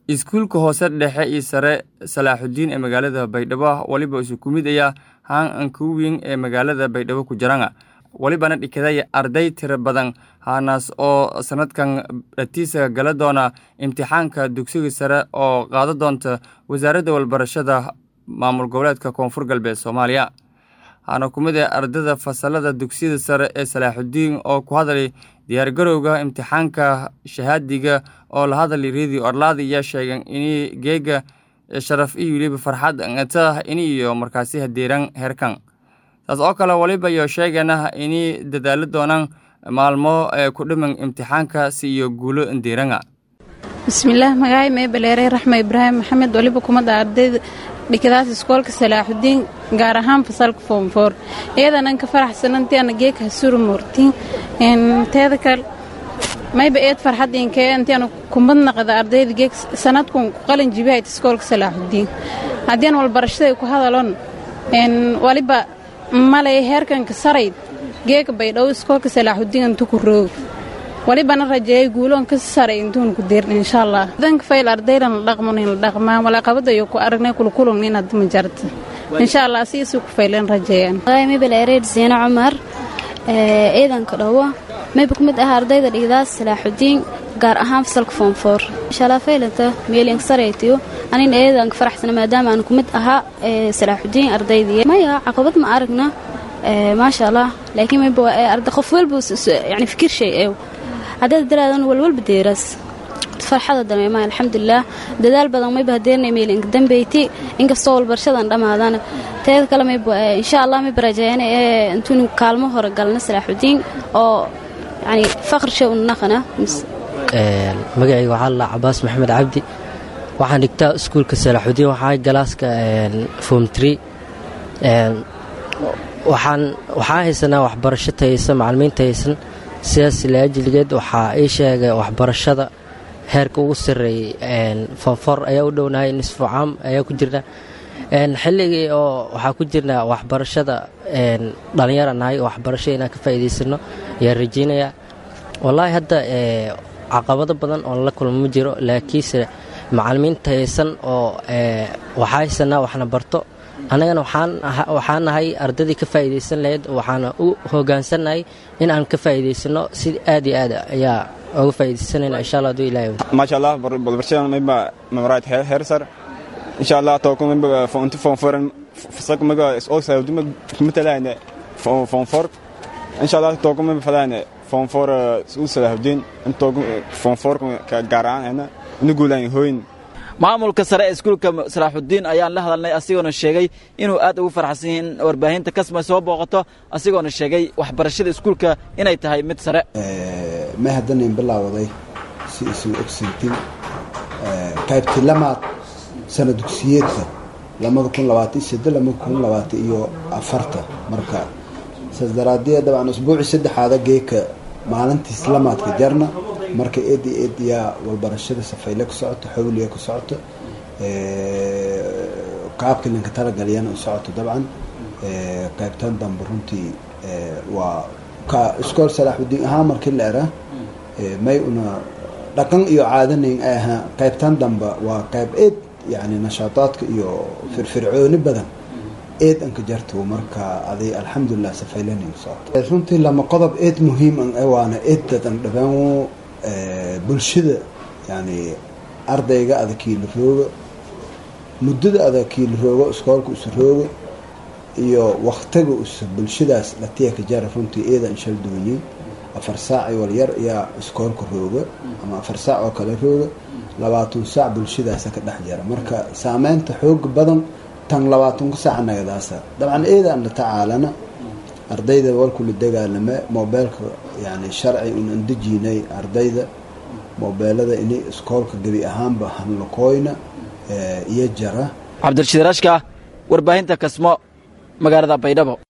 iskuulka hoose dhexe iyo sare salaaxudiin ee magaalada baydhabo weliba isu ku mid ayaa haan ankuwing ee magaalada baydhabo ku jirana welibana dhikadaya arday tiro badan haanaas oo sanadkan dhatiisa gala doona imtixaanka dugsiga sare oo qaado doonta wasaaradda walbarashada maamul goboleedka koonfur galbeed soomaaliya haana ku mid ah ardada fasalada dugsiyada sare ee salaaxudiin oo ku hadlay diyaargarowga imtixaanka shahaadiga oo la hadlay radio orlaadi ayaa sheegeen inay geega sharaf iyo weliba farxad ngata ini iyo markaasi hadeeran heerkan taas oo kale waliba iyo sheegana inay dadaalo doonaan maalmo ee ku dhiman imtixaanka si iyo guulo ndeeranga bismillaah magaay mee baleerey raxme ibraahim maxamed waliba kumada ardayda dhikadaas iskoolka salaaxudiin gaar ahaan fasalka foomfoor iyadanan ka faraxsanantii ana geeka hasuru moortiin teeda kale mayba eed farxadiinkee intii ana kumad naqada ardayda geek sanadkun ku qalin jibihayt iskoolka salaaxudiin haddian walbarashaday ku hadalon waliba malay heerkanka sarayd geeka baydhow iskoolka salaaxudiin intu ku roog walibana rajeeyay guuloon ka saray intuun ku deerin insha allah danka fayl ardaydan la dhaqman la dhaqmaa walaaqabadayo ku aragnay kulkulun inaad ma jarta insha allah siisu ku faylan rajeeyaan mabel ereyd siina cumar ciidanka dhowo mayba ku mid ah ardayda dhigdaas salaaxudiin gaar ahaan fasalka foomfoor inshallah faylanta meelin saraytiyo anin eedanka faraxsana maadaama aan ku mid ahaa salaaxudiin ardaydii maya caqabad ma aragna maasha allah laakiin mayba arda qof walba yani fikir shay eew haddaad daraadan walwalba deeraas farxada dareemaa alxamdulilah dadaal badan mayba hadeernay meelinka dambeyti inkastoo walbarshadan dhammaadana teeda kale mayba insha allah mayba rajeeyana ee intuuni kaalmo hore galna salaaxudiin oo yani faqr shay unaqana magacayga waxaa lalaa cabaas maxamed cabdi waxaan dhigtaa iskuulka salaaxudiin waxaa galaaska form tree waxaan waxaa haysanaa waxbarasho tayaysan macalimiin tayaysan sidaas laajiligeed waxaa ii sheegay waxbarashada heerka ugu sarreeyey fonfor ayaa u dhownahay nisfu caam ayaa ku jirna xilligii oo waxaa ku jirnaa waxbarashada dhallinyara nahay oo waxbarasho inaan ka faa'iidaysano ayaan rajeynayaa wallaahi hadda caqabado badan oo la kulmo ma jiro laakiinse macalimiin tayaysan oo waxaa haysanaa waxna barto annagana waxaan nahay ardaydii ka faa'iidaysan lahayd waxaana u hogaansannahay in aan ka faa'iidaysano si aad iyo aad ayaa uga faa'iidaysanayna insha allah aduu ilahay maasha allah balbarshadan mayba mamaraad heer sar insha allah tooko mayba fonti fonforan fasalka mayba oo saawdima kumatalaane fonfor insha allah tooko mayba falaane fonfor uu salaahudin intooko fonfor gaar ahaan ina guulaan hooyin maamulka sare ee iskuulka salaaxudiin ayaan la hadalnay asigoona sheegay inuu aad ugu farxsan yahin warbaahinta kasma soo booqato asigoona sheegay waxbarashada iskuulka inay tahay mid sare ma haddanan bilaawaday si isu ogsintin qaybti lamaad sana dugsiyeedka lamada kun labaatan sade lamada kun labaatan iyo afarta marka saas daraadee dabcan usbuuci saddexaada geeka maalintiis lamaadka jarna marka eed iyo eed yaa walbarashada safayle ku socoto xawliya ku socoto qaabka linka talagaliyana u socoto dabcan qaybtan dambe runtii waa ka iskool salaaxudiin ahaan markii la era may una dhaqan iyo caadanayn ay ahaa qaybtan dambe waa qayb eed yani nashaataadka iyo firfircooni badan eed anka jarto marka aday alxamdulilah safaylenin socoto runtii lama qodob eed muhiim an waana eed dadan dhabaan bulshada yani ardayga adakiila rooga muddada adakiila roogo iskoolka isu rooga iyo waktiga usa bulshadaas latiyaka jara runtii eedan shal duwanyin afar saac walyar ayaa iskoolka rooga ama afar saac oo kale rooga labaatan saac bulshadaasa ka dhex jara marka saameynta xooga badan tan labaatanka saac nagadaasa dabcan eedaan la tacaalana ardayda walkula dagaalame mobeelka yani sharci un andejiinay ardayda mobeelada inay iskoolka gebi ahaanba hanlaqooyna iyo jara cabdirashiid rashka warbaahinta kasmo magaalada baydhabo